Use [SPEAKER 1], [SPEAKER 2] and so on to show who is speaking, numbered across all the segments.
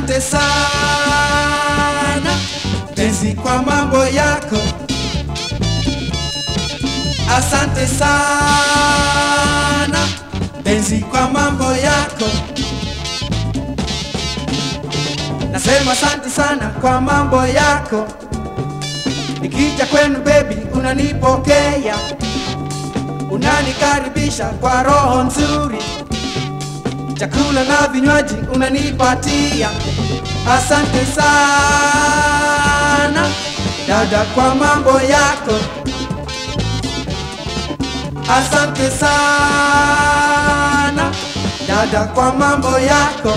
[SPEAKER 1] Asante sana penzi kwa mambo yako. Asante sana penzi kwa mambo yako. Nasema asante sana kwa mambo yako. Nikija kwenu baby, unanipokea, unanikaribisha kwa roho nzuri, chakula na vinywaji unanipatia. Asante sana dada kwa mambo yako. Asante sana dada kwa mambo yako.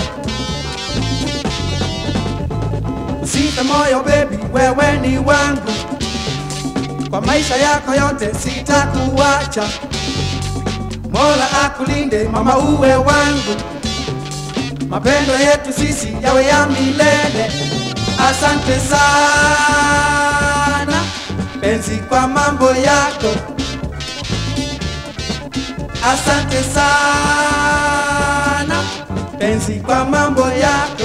[SPEAKER 1] Usife moyo baby, wewe ni wangu kwa maisha yako yote, sitakuacha. Mola akulinde mama, uwe wangu, mapendo yetu sisi yawe ya milele. Asante sana penzi kwa mambo yako. Asante sana penzi kwa mambo yako.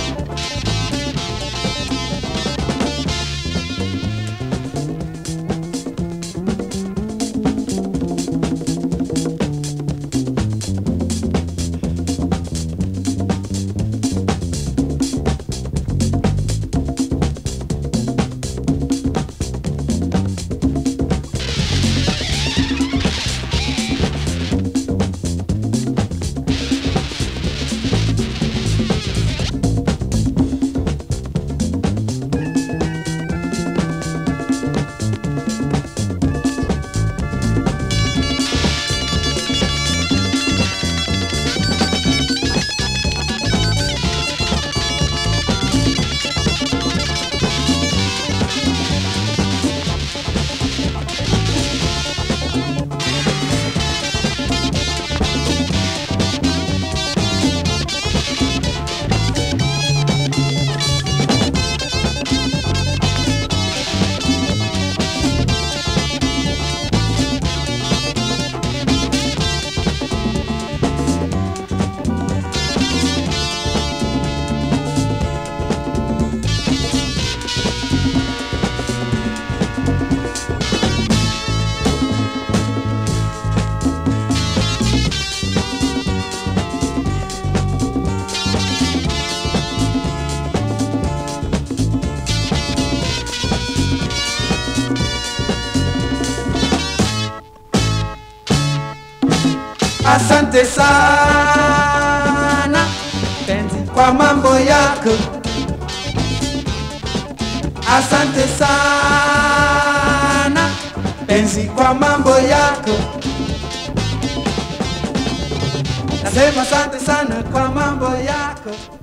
[SPEAKER 1] Asante sana penzi kwa mambo yako. Asante sana penzi kwa mambo yako. Nasema asante sana kwa mambo yako.